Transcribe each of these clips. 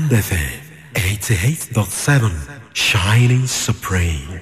Diamond FM 88.7 Shining Supreme.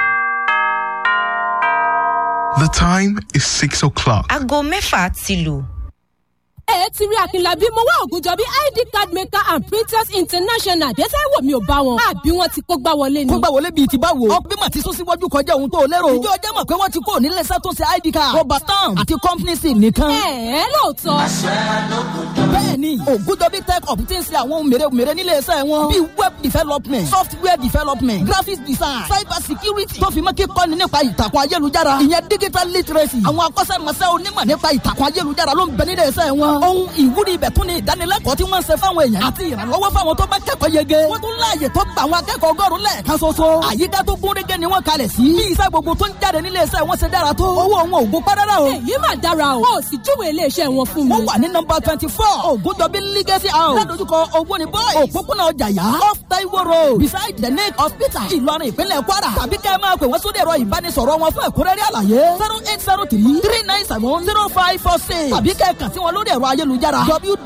The time is six o'clock. aago mẹ́fà ti lù. ẹ ti rí akínlábí mo wá ògùnjọ bí id card maker and printers international dẹ́sẹ̀ wò mí ò bá wọn àbí wọn ti kó gbá wọlé ni. kó gbà wọlé bíi ti báwo. ọgbẹ́ mà ti sún síwájú kọjá ohun tó lérò. ìjọ ọjọ́ mọ̀ pé wọ́n ti kó nílé iṣẹ́ tó ṣe id card. rọba stamp àti company sim nìkan. ẹ ẹ lóòótọ́. bẹ́ẹ̀ni ògùdọ́bí tech up ti ń ṣe àwọn ohun mèremère nílé iṣẹ́ wọn. bíi web development software development graphics design cyber security tó fi mọ́ kíkọ́ni nípa ìtàkùn ayélujára. ìyẹn digital literacy. àwọn akọ́ṣẹ́mọṣẹ́ onímọ̀ nípa ìtàkùn ayélujára ló ń bẹ nílé iṣẹ́ wọn. ohun ìwúrí ibẹ̀ tún ni ìdánilẹ́kọ̀ọ́ tí wọ́n ń ṣe fáwọn èèyàn àti ìrànlọ́wọ́ fáwọn tó bá kẹ́kọ̀ọ́ yege. wọ́n tún láàyè tó gba àwọn akẹ́kọ̀ọ́ ọgọ́rùn-ún lẹ́ẹ̀kan ṣoṣo. àyíká tó gún régé ni wọ́n kalẹ̀ sí. bí iṣẹ́ gbogbo tó ń jáde nílé iṣẹ́ wọn ṣe dára tó. owó wọn ò gún párárá o. èyí mà dára o. o sì júwe iléeṣẹ́ wọn fún mi. wọ́n wà ní nọmba twenty four ògùndọ̀bí legacy house. ládojúkọ owó ni boys. òpópónà ọjàyà off taiwo road beside the lake hospital ìlọrin ìpínlẹ̀ kwara. tàbí kẹ́ ẹ máa pè wọ́n sórí ẹ̀rọ ìbánisọ̀rọ̀ wọn fún ẹ̀kúnrẹ́rẹ́ àlàyé. zero eight zero three three nine seven zero five four six. tàbí kẹ́ ẹ kàn sí wọn lórí ẹ̀rọ ayélujára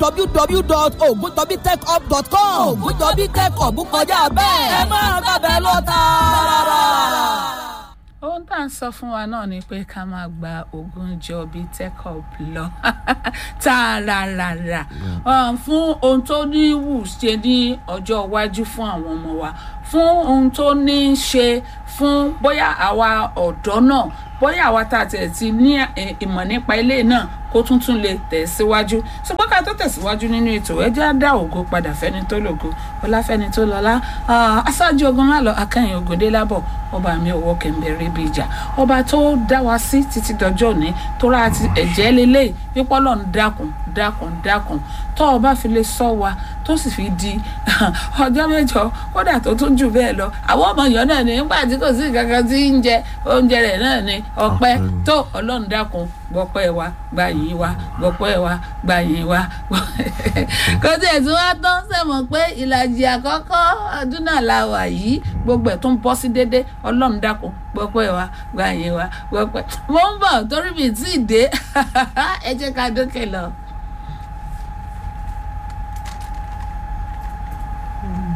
www.ogundobitechhub.com. ògùndọ̀bí tech hub kọjá bẹ́ẹ̀. ẹ máa gbàgbẹ́ lọ tààrà ohun tá à ń sọ fún wa náà ni pé ká máa gba ogun jọ bíi tekop lọ tààràràrà fún ohun tó ní wù ṣe ní ọjọ́ iwájú fún àwọn ọmọ wa fún ohun tó ní í ṣe fún bóyá àwa ọ̀dọ́ náà bóyá àwa tá a tẹ̀ ti ní ìmọ̀ nípa ilé náà kó tuntun lè tẹ̀síwájú ṣùgbọ́n ká tó tẹ̀síwájú nínú ètò ẹjẹ́ á dá ògo padà fẹ́ni tó lògo ọláfẹ́ni tó lọ́lá aṣáájú ogun má lọ akẹ́yìn ògòdé lábọ̀ ọba mi òwò kẹ̀mbẹ̀rẹ̀ bí ìjà ọba tó dá wa sí títí dọjọ́ òní tó rà àti ẹ̀jẹ̀ lélẹ̀ pípọ́ lọ́n dákun dákun dákun tó o bá fi lè sọ wa tó sì fi di ọjọ́ mẹ́jọ kódà tó tún jù bẹ́ẹ̀ lọ àwọn ọmọ yọ náà ní nígbà tí kò sí kankan tí ń jẹ oúnjẹ rẹ̀ náà ní ọpẹ́ tó ọlọ́run dákun gbọ́pẹ́ wa gba yìí wa gbọ́pẹ́ wa gba yìí wa kò tí ẹ̀ tí wọ́n tán sẹ́mọ̀ pé ìlàjì àkọ́kọ́ ọdún náà la wà yìí gbogbo ẹ̀ tó ń bọ́ sí dédé ọlọ́run dákun gbọ́pẹ́ wa gba yìí wa gbọ́pẹ́ mo ń bọ̀ torí mi tí ì dé ẹ jẹ́ ká dókè lọ.